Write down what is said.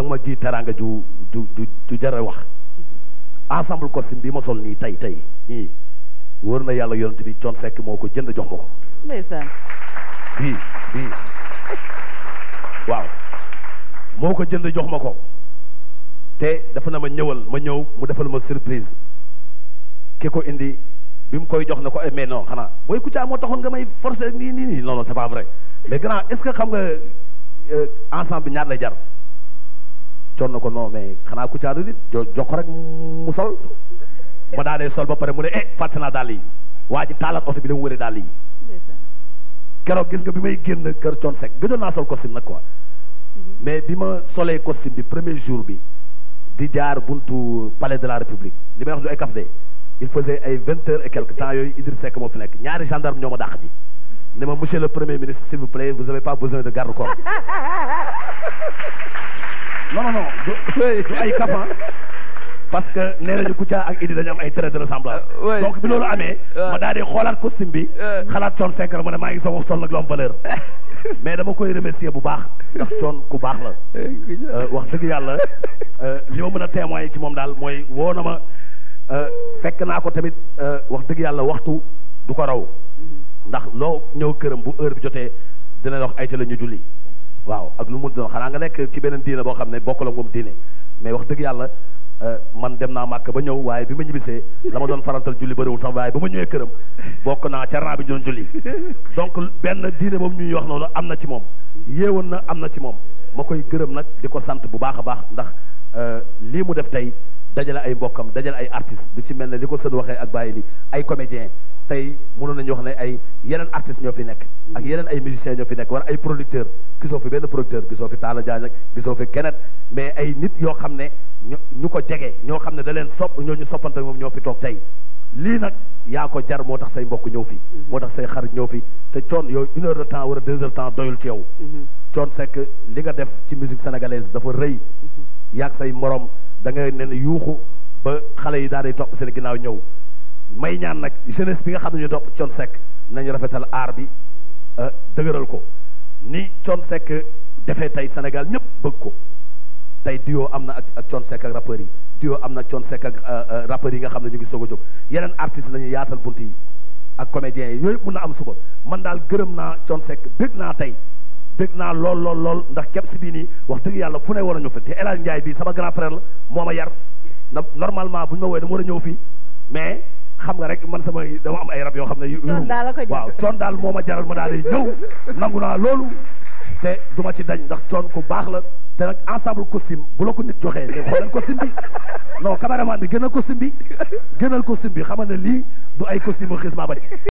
ma ji teraanga ju ju ju ju jara wax ensemble costume bi ma sol nii tey tey nii wóor na yàlla yonent bi Thione Seck moo ko jënd jox ma ko ndeysaan bii bii waaw moo ko jënd jox ma ko te dafa na ma ñëwal ma ñëw mu defal ma surprise ki ko indi bi mu koy jox ne ko eh mais non xanaa booy Kouthia moo taxoon nga may forcer nii nii nii non non c'est pas vrai mais grand est-ce que xam nga euh, ensemble bi ñaar lay jar coon na ko non mais xanaa Kouthia du nit jo jox ko rek mu sol ma daa dee sol ba pare mu ne eh fàtte naa daal yi waa ji taalaat oto bi la mu wëree daal yi ndeysaan keroog gis nga bi may génn kër Thione Seck gëjoon naa sol costume nag quoi mais bi ma solee costume bi premier jour bi di jaar buntu palais de la république li may wax du ay kaf de il faisait ay vingt heures et quelque temps yooyu Idriss Seck moo fi nekk ñaari gendarme ñoo ma dàq ji ne ma monsieur le premier ministre s'il vous plaît vous avez pas besoin de garde corps non non non du du ay kaf ah. parce que nee nañu Kouthia ak Idi dañu am ay traits de ressemblance ouais. donc bi loolu amee ma daal di xoolaat costume bi xalaat Thione Seck rek ma ne maa ngi soog a sol nag lu am valeur mais dama koy remercier bu baax ndax Thione ku baax la Euh, wax dëgg yàlla euh, li ma mën a témoigner ci moom daal mooy woo na ma euh, fekk naa ko tamit euh, wax dëgg yàlla waxtu du ko raw ndax loo ñëw këram bu heure bi jotee dina la wax ay ca la ñu julli waaw ak lu mu doon xanaa nga nekk ci beneen diine boo xam ne bokk la moom diine mais wax dëgg yàlla euh, man dem naa màkk ba ñëw waaye bi ma ñibbisee la ma doon farantal julli bëriwul sax waaye ba ma ñëwee këram bokk naa ca raa bi ñu doon julli donc benn diine boobu ñuy wax noonu am na ci moom yéewoon na am na ci moom ma koy gërëm nag di ko sant bu baax a baax ndax euh, lii mu def tey dajale ay mbokkam dajale ay artistes du ci mel ne li ko sën waxee ak bàyyi li ay comédiens tey mënoon nañu wax ne ay yeneen artistes ñoo fi nekk ak yeneen ay musiciens ñoo fi nekk wala ay producteurs gisoo fi benn producteur gisoo fi Talla Diagne ak gisoo fi keneen mais ay nit yoo xam ne ñu ñu ko jege ñoo xam ne da leen sopp ñoo ñu soppante moom ñoo fi toog tey lii nag yaa ko jar moo tax say mbokk ñëw fi moo tax say xarit ñëw fi te coon yow une heure de temps wala deux heures de temps doyul ci yow coon Seck li nga def ci musique sénégalaise dafa rëy yaag say morom da ngay nen yuuxu ba xale yi daal di topp seen ginnaaw ñëw may ñaan nag jeunesse bi nga xam ne ñu topp coon Seck nañu rafetal aar bi euh, dëgëral ko ni coon Seck defee tey Sénégal ñëpp bëgg ko tey duo am na ak ak coon Seck ak rappeurs yi duo am na coon Seck ak euh, euh, rappeurs yi nga xam ne ñu ngi soog a jóg yeneen artistes nañu yaatal bunt yi ak comédiens yi yooyu yëpp mun na am suba man daal gërëm naa coon Seck bëgg naa tey bëgg naa lool lool lool ndax képp si bii nii wax dëgg yàlla fu ne war a ñëw fi te El Hadj Ndiaye bii sama grand frère la moo ma yar na normalement bu ñu ma woowee dama war a ñëw fii mais xam nga rek man sama dama am ay rab yoo xam ne yu Coon daal la ko jàpp. waaw coon daal moo ma jaral ma daal di ñëw nangu naa loolu te du ma ci dañ ndax coon ku baax la te nag ensemble costume bu la ko nit joxee nga xoolal costume bi non caméraman bi gënal costume bi gënal costume bi xam nga ne lii du ay costume xis maa ba